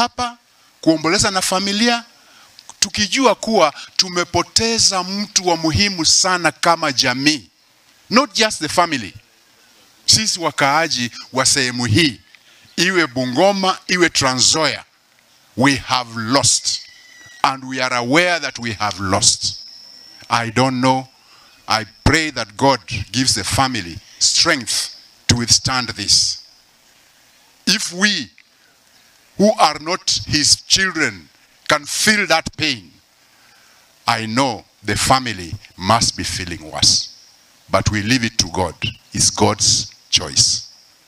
hapa kuomboleza na familia tukijua kuwa tumepoteza mtu wa muhimu sana kama jamii, not just the family. Sisi wakaaji wa sehemu hii, iwe Bungoma, iwe Trans Nzoia, we have lost and we are aware that we have lost. I don't know. I pray that God gives the family strength to withstand this. If we who are not his children can feel that pain, I know the family must be feeling worse. But we leave it to God. It's God's choice.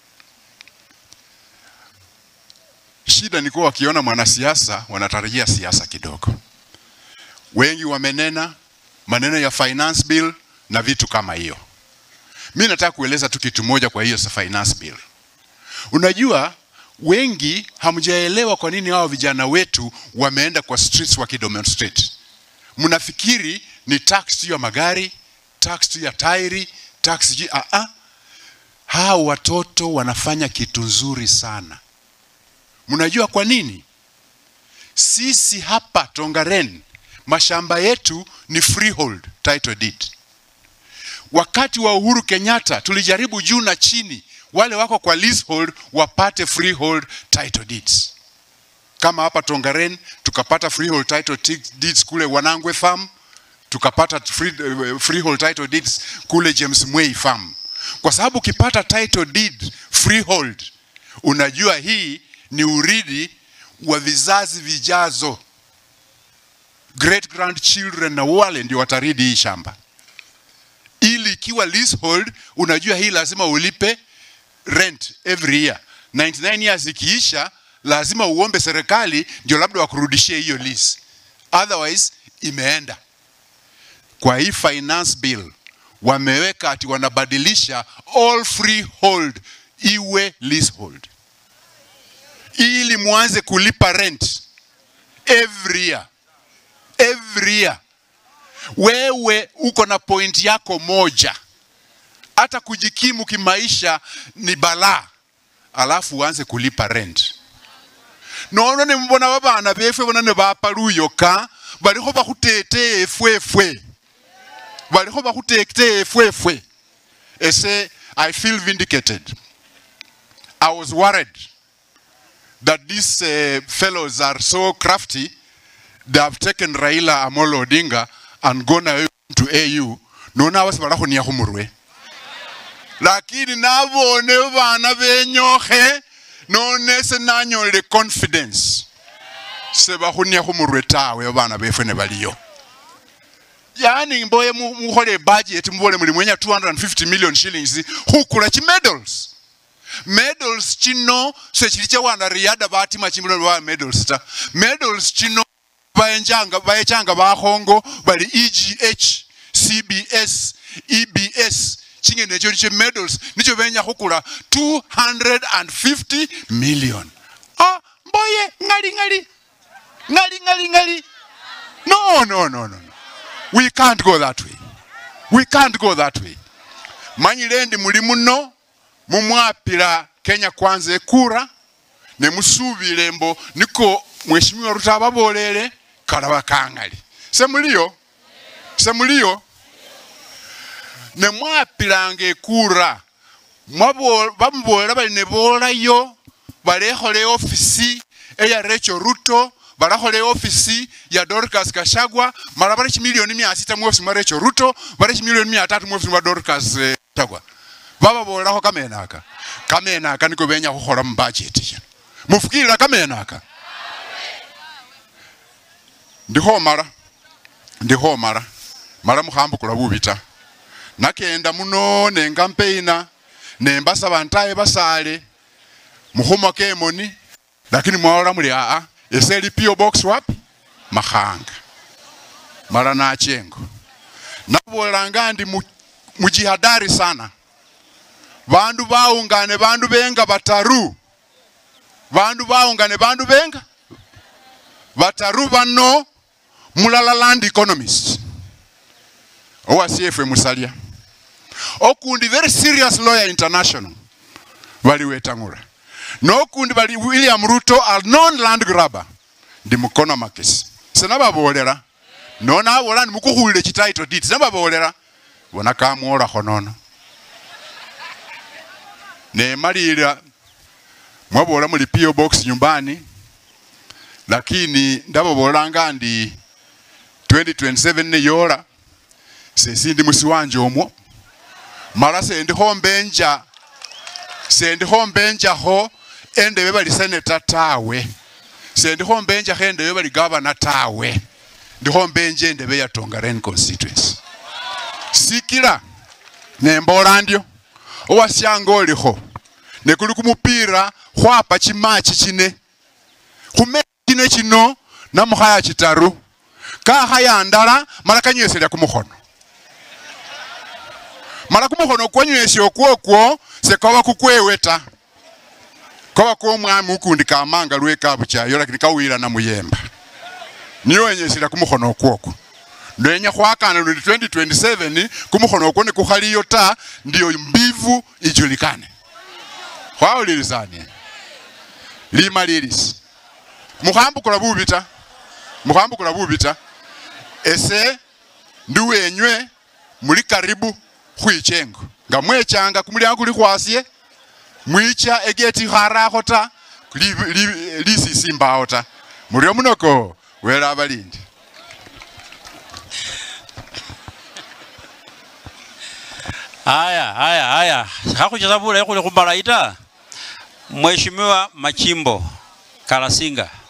Shida ni kuwa wakiona mwanasiasa wanatarajia siasa kidogo. Wengi wamenena maneno ya finance bill na vitu kama hiyo. Mi nataka kueleza tu kitu moja kwa hiyo finance bill. Unajua wengi hamjaelewa kwa nini hao vijana wetu wameenda kwa streets wakidemonstrate. Mnafikiri ni tax tu ya magari, tax tu ya tairi, tax tu ah ah. Hao watoto wanafanya kitu nzuri sana. Mnajua kwa nini? Sisi hapa Tongaren mashamba yetu ni freehold title deed. Wakati wa Uhuru Kenyatta tulijaribu juu na chini wale wako kwa leasehold wapate freehold title deeds. Kama hapa Tongaren tukapata freehold title ti- deeds kule Wanangwe farm, tukapata free, uh, freehold title deeds kule James Mwei farm. Kwa sababu ukipata title deed freehold, unajua hii ni urithi wa vizazi vijazo, great grandchildren na wale ndio wataridi hii shamba. Ili ikiwa leasehold, unajua hii lazima ulipe rent every year. 99 years ikiisha, lazima uombe serikali ndio labda wakurudishie hiyo lease, otherwise imeenda. Kwa hii finance bill wameweka ati wanabadilisha all freehold iwe leasehold, ili mwanze kulipa rent every year, every year. Wewe uko na point yako moja hata kujikimu kimaisha ni balaa, alafu uanze kulipa rent. nono nimbona babana befwe bona ne bapa luyoka balikho bakhutete efwefwe balikho bakhutete efwefwe ese i feel vindicated i was worried that these uh, fellows are so crafty they have taken raila amolo odinga and gone away to au nona abasi balakhunia khumurwe lakini nabone bana benyokhe none se nanyolele confidence sebakhunia khumurwe tawe bana befwe ne baliyo yani mboye mu- mukhole budget mubole muli mwenya 250 million shillings khukula chi medals medals chino sechili cha wana riada batima chimbulo ba medals ta medals chino bayenjanga bayechanga bakhongo bali EGH CBS EBS chingene cho che medals nicho benya khukula 250 million ah mboye ngali ngali ngali ngali ngali no no no no no we can't go that way we can't go that way manyile ndi muli muno mumwapila kenya kwanza ekura nemusubile mbo niko mheshimiwa ruta ababolele kalaba kangali semuliyo semuliyo nemwapilanga ekura mwabo- bamubolela bali nebolayo balekhola ofisi eya Rachel Ruto balakhola ofisi ya Dorcas Kashagwa mala bali chimilioni mia sita mu ofisi mwa Rachel Ruto bali chimilioni mia tatu mu ofisi mwa Dorcas eh, Kashagwa bababolelakho kamenaka kamenaka niko benya khukhola mu budget ya mufukilira kamenaka ndikho mala ndikho mala mala mukhambukula bubi ta nakenda muno nengampeina nembasaba ntaye basale mukhumaka emoni lakini mwalola muli aa eseli PO box wapi makhanga mala nachengo nabolanga ndi mu- mujihadari sana bandu baungane bandu benga bataru bandu baungane bandu benga bataru bano mulala land economist owasiefe musalya okundi very serious lawyer international baliwetang'ula nokundi bali william ruto a non land grabber ndi mukono makesi senababolera nona abola nimukukhulile chitaito deed senababolera bona kamwolakho nono nemalila mwabola muli PO box nyumbani lakini ndababolanga ndi 2027 neyola sesindi musi wanje omwo mala sendikho mbenja sendikho mbenjakho endebe bali seneta tawe sendikho mbenjakho endebe bali gavana tawe ndikho mbenja endebe ya Tongaren constituency sikila nembola ndyo owasyanga olikho nekuli kumupira khwapa chimachi chine khumechi chine chino namukhaya chitaru kakhaya ndala mala kanywesela kumukhono mala kumukhono kwanywesya okwokwo sekwaba kukwewe ta kwaba kwomwami ukundi kamanga lwekabuchayo lakini kawira na muyemba niyo wenyesela kumukhono okwokwo ndwenya khwakana lundi 2027 kumukhono okwo nekukhaliyo ta ndiyo mbivu ijulikane khwawulilisanie lima lilisi mukhambukula bubi ta mukhambukula bubi ta ese ndi wenywe muli karibu khwichengo nga mwechanga kumulyango kuli khwasye mwicha egeti kharakho ta li- li- lisisi mbawo ta muryo munoko wela abalindi Haya, haya, haya. Hakucheza bure kule kumbalaita. Mheshimiwa Machimbo Kalasinga.